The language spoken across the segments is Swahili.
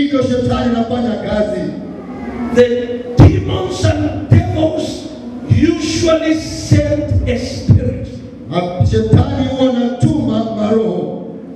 ndivyo shetani anafanya kazi. The demons and devils usually send a spirit. Na Shetani huwa anatuma maroho,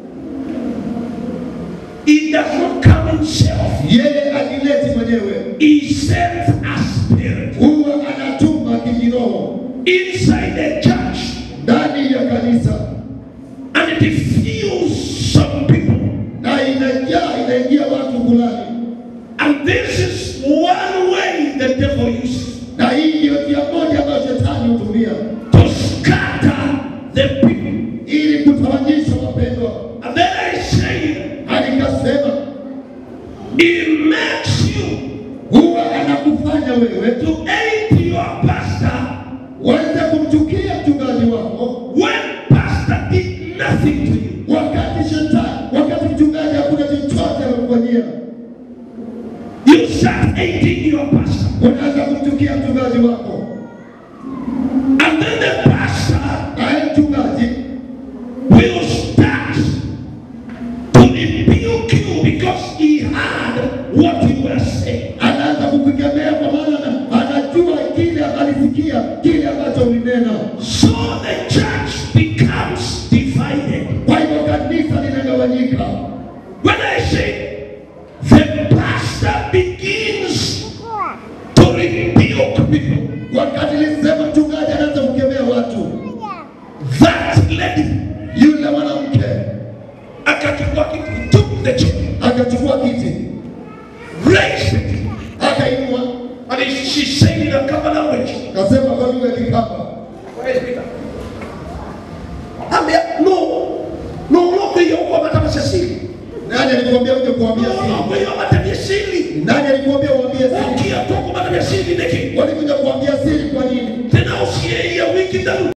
He does not come himself. yeye ajileti mwenyewe, He sends a spirit huwa anatuma kijiroho inside the church ndani ya kanisa, and it diffuse some people. na inajaa inaingia watu fulani, And this is one way the devil uses na hii ndio njia moja ambayo shetani hutumia to scatter the people. ili kutawanyisha wapendwa. And then I say, Na nikasema he makes you huwa anakufanya wewe to hate your pastor uweze kumchukia mchungaji wako, when pastor did nothing to you. wakati shetani, wakati mchungaji hakuna chochote amekufanyia. You start hating your pastor. Unaanza kumchukia mchungaji wako, And then the pastor naye mchungaji will start to rebuke you because he heard what you were saying. anaanza kukukemea kwa maana ana- anajua kile alisikia kile ambacho ulinena. So the church becomes divided. Kwa hivyo kanisa linagawanyika. When I say the pastor begins to rebuke people, Wakati nilisema mchungaji anaanza kukemea watu, that lady yule mwanamke akachukua kiti, he took the chair, akachukua kiti raised it, akainua, and he- she said in a common language, akasema kwa lugha ya Kikamba, Where is Peter? Ambia, no, no, no, kwiyo kwa matamshi siri. nani alikwambia uje kuambia No, no, siri? kwiyo matamshi siri. Nani alikwambia uambie siri? Ukia toko matamshi siri neki. Walikuja kuambia siri kwa nini? Tena usiye ya wiki daru.